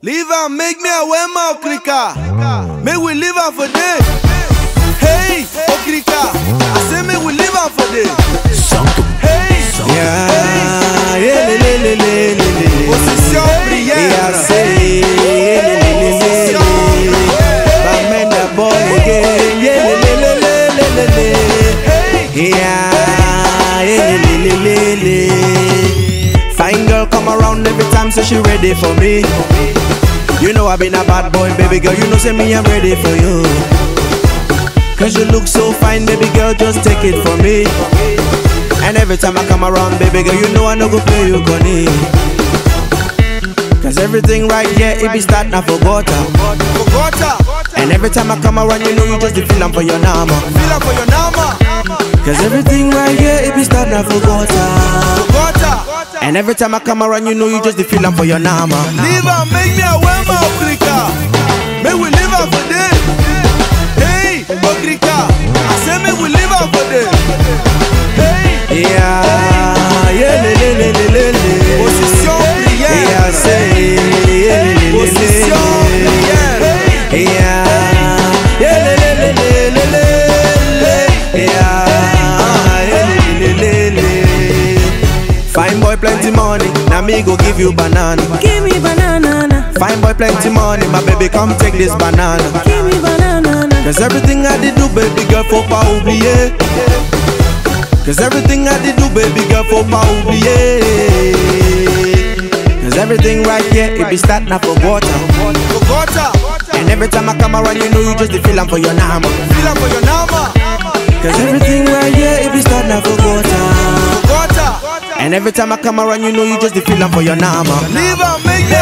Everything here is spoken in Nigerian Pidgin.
Leave am, make me a wear my okrika. Make we leave am for day. Hey, okrika. I say make we leave am for day. Hey, Yeah, yeah, le, le, le, le, le, le. position prière. Yeah, say, yeah, le, le, le, le, le. Bamenda boy again, yeah, le, le, le, le, le, le, le. Yeah, yeah, le, le, le, le, le. Fine girl come around every time, so she ready for me. You know I been a bad boy, baby girl. You know say me I'm ready for you. Cause you look so fine, baby girl. Just take it from me. And every time I come around, baby girl, you know I no go play you gonna. Cause everything right here, it be start now for gutter. Bogota. And every time I come around, you know you just the feel am for your nama. Feel am for your nama. Cause everything right here, it be start now for gutter. Bogota. And every time I come around, you know you just the feel am for your nama. Leave am, make me a wear my okrika. Make we leave am for day. Hey, okrika. I say make we leave am for day. Hey, Yeah, yeah, le, le, le, le, le, le. position prière. Yeah, say, yeah, le, le, le, le, Position le. prière. Yeah, yeah, le, le, le, le, le, le, le. Yeah, yeah, le, le, le, le, le. Fine boy, plenty money. Now me go give you banana. Give me banana, na. Fine boy, plenty money. My baby, come take this banana. give me banana. na. Cause everything I did do, baby girl, faut pas oublier. Cause everything I did do, baby girl, faut pas oublier. Cause everything right here, it be start now for water. Bogota. And every time I come around, you know you just the feel am for your nama. Feel am for your nama. Cause everything right here, it be start now for water. Bogota. And every time I come around, you know you just the feel am for your nama. Leave am, make me